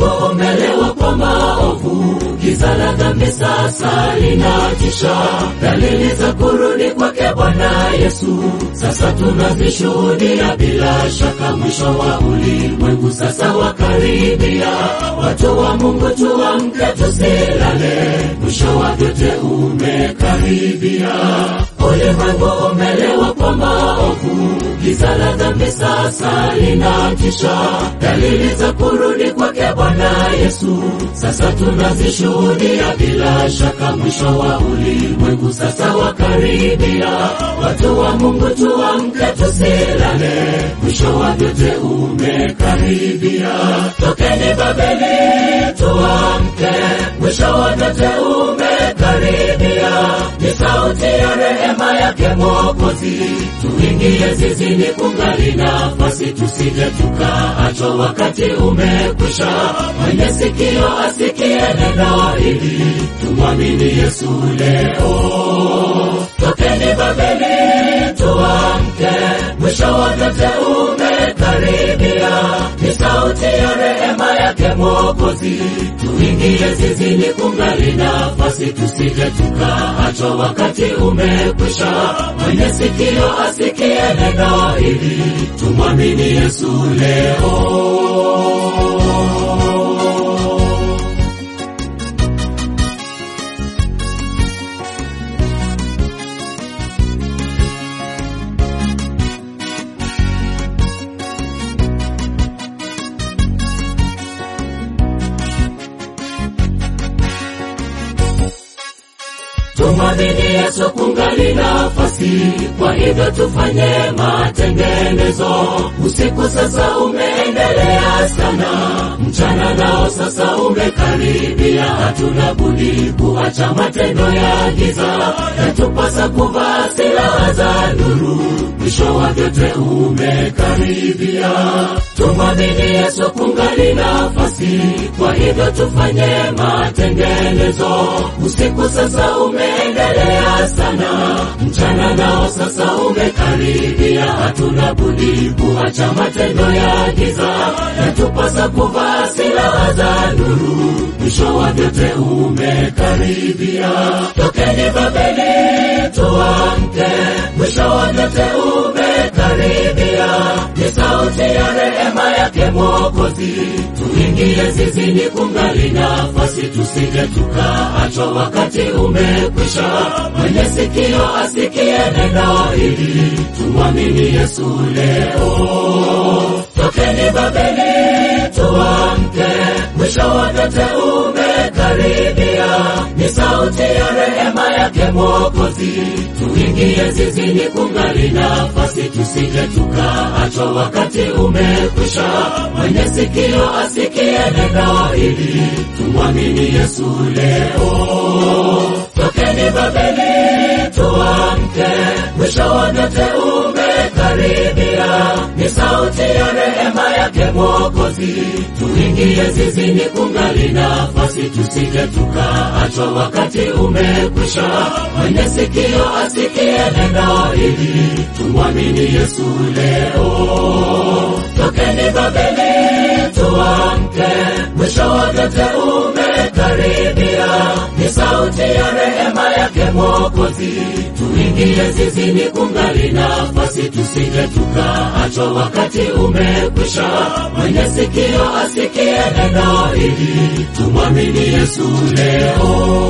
Ulimwengu umelewa kwa maovu, giza la dhambi sasa linatisha. Dalili za kurudi kwake Bwana Yesu sasa tunazishuhudia, bila shaka mwisho wa ulimwengu sasa wakaribia. Watu wa Mungu tuamke, tusilale, mwisho wa vyote umekaribia. Ulimwengu umelewa kwa maovu, giza la dhambi sasa linatisha. Dalili za kurudi kwake Bwana Yesu sasa tunazishuhudia, bila shaka mwisho wa ulimwengu sasa wakaribia. Watu wa Mungu tuamke, tusilale, mwisho wa vyote umekaribia. Tokeni Babeli, tuamke, mwisho wa vyote umekaribia. Ni sauti ya rehema yake Mwokozi, tuingie zizini kungali nafasi, tusije tukaachwa wakati umekwisha. Mwenye sikio asikie neno hili, tumwamini Yesu leo. Tokeni Babeli, tuamke, mwisho wa vyote umekaribia. Ni sauti ya rehema yake Mwokozi, tuingie zizini kungali nafasi, tusije tukaachwa wakati umekwisha. Mwenye sikio asikie neno hili, tumwamini Yesu leo. Tumwamini Yesu kungali nafasi, kwa hivyo tufanye matengenezo. Usiku sasa umeendelea sana, mchana nao sasa umekaribia. Hatuna budi kuacha matendo ya giza, yatupasa kuvaa silaha za nuru. Mwisho wa vyote umekaribia. Tumwamini Yesu kungali nafasi, kwa hivyo tufanye matengenezo. Usiku sasa umeendelea sana, mchana nao sasa umekaribia. Hatuna budi kuacha matendo ya giza, yatupasa kuvaa silaha za nuru. Mwisho wa vyote umekaribia. Tokeni Babeli, tuamke, mwisho wa vyote umekaribia. Ni sauti ya rehema yake Mwokozi, tuingie zizini kungali nafasi, tusije tukaachwa wakati umekwisha. Mwenye sikio asikie neno hili, tumwamini Yesu leo. Tokeni Babeli, tuamke, mwisho wa vyote umekaribia. Ni sauti ya rehema yake Mwokozi, tuingie zizini kungali nafasi, tusije tukaachwa wakati umekwisha. Mwenye sikio asikie neno hili, tumwamini Yesu leo. Tokeni Babeli, tuamke, mwisho wa vyote umekaribia. Ni sauti ya rehema yake Mwokozi, tuingie zizini kungali nafasi, tusije tukaachwa wakati umekwisha. Mwenye sikio asikie neno hili, tumwamini Yesu leo. Tokeni Babeli, tuamke, mwisho wa vyote umekaribia. Ni sauti ya rehema yake Mwokozi, tuingie zizini kungali nafasi, tusije tukaachwa wakati umekwisha. Mwenye sikio asikie neno hili, tumwamini Yesu leo.